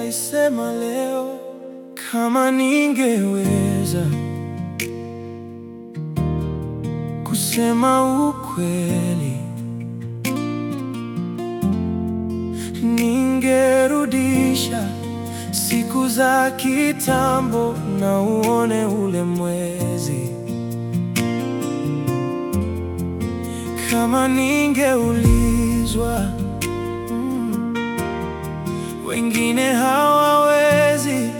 ningelisema leo kama ningeweza kusema ukweli, ningerudisha siku za kitambo na uone ule mwezi. Kama ningeulizwa, mm, wengine hawawezi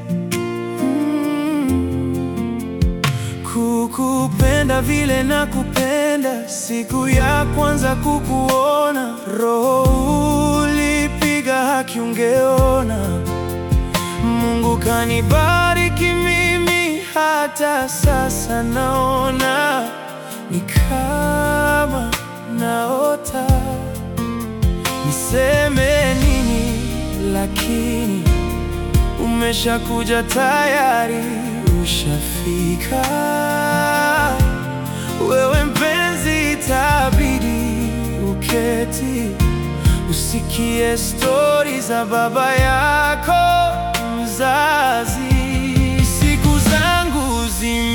mm, kukupenda vile na kupenda. Siku ya kwanza kukuona, roho ulipiga haki, ungeona Mungu kanibariki mimi, hata sasa naona ni kama naota. Niseme nini? Lakini umeshakuja tayari, ushafika wewe mpenzi, itabidi uketi usikie stori za baba yako mzazi. Siku zangu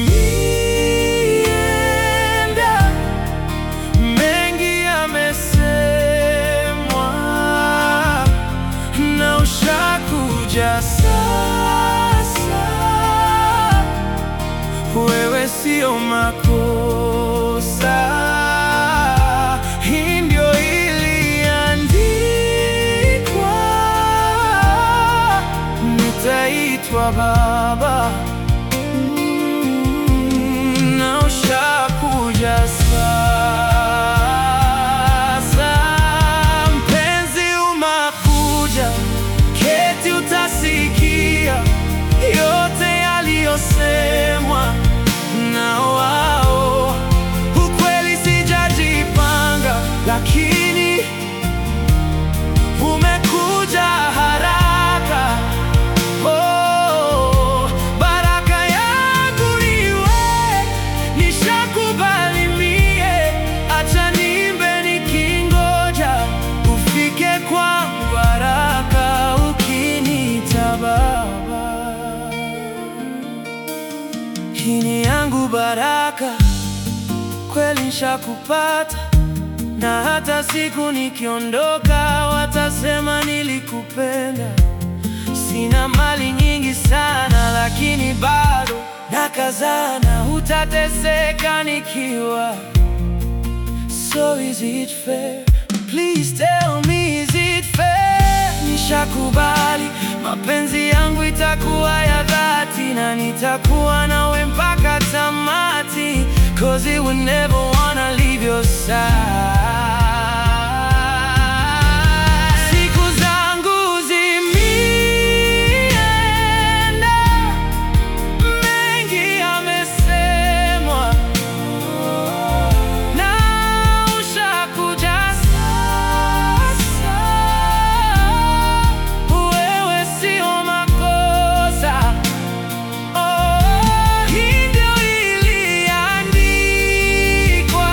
zimeenda, mengi yamesemwa, na ushakuja sasa. Wewe sio makosa, hii ndio iliandikwa, nitaitwa baba Mm, na ushakuja sasa. Mpenzi, umakuja, keti, utasikia yote yaliyosemwa na wao. Ukweli sijajipanga, lakini umekuja haraka. Oh, baraka yangu niwe, nishakubali mie, acha niimbe nikingoja ufike kwangu haraka, ukiniita baba. Hii ni yangu baraka, kweli nishakupata, na hata siku nikiondoka watasema nilikupenda. Sina mali nyingi sana, lakini bado nakazana, hutateseka nikiwa. So is it fair? Please tell me, is it fair? Nishakubali, mapenzi yangu itakuwa ya dhati na nitakuwa nawe mpaka tamati, cause it would never wanna leave your side. Siku zangu zimeenda, mengi yamesemwa na ushakuja sasa. Wewe sio makosa, oh, hii ndio iliandikwa,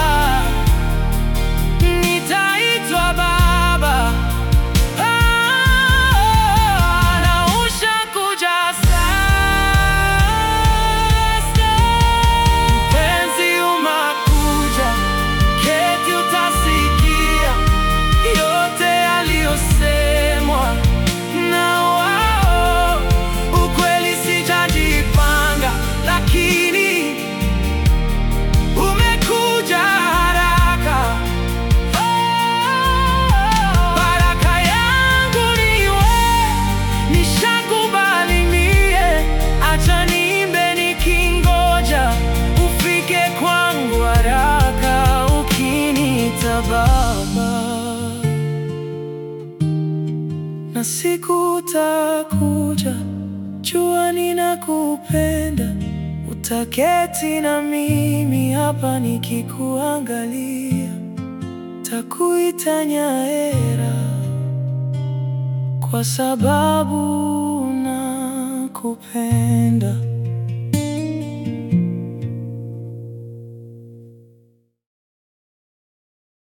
nitaitwa baba Ah, na ushakuja sasa. Mpenzi, umakuja, keti, utasikia yote yaliyosemwa na wao. Ukweli sijajipanga, lakini umekuja haraka. Baraka yangu niwe, nishakubali mie, acha niimbe nikingoja ufike kwangu haraka, ukiniita baba, na siku utakuja, jua ninakupenda, utaketi na mimi hapa nikikuangalia takuita Nyaera kwa sababu nakupenda.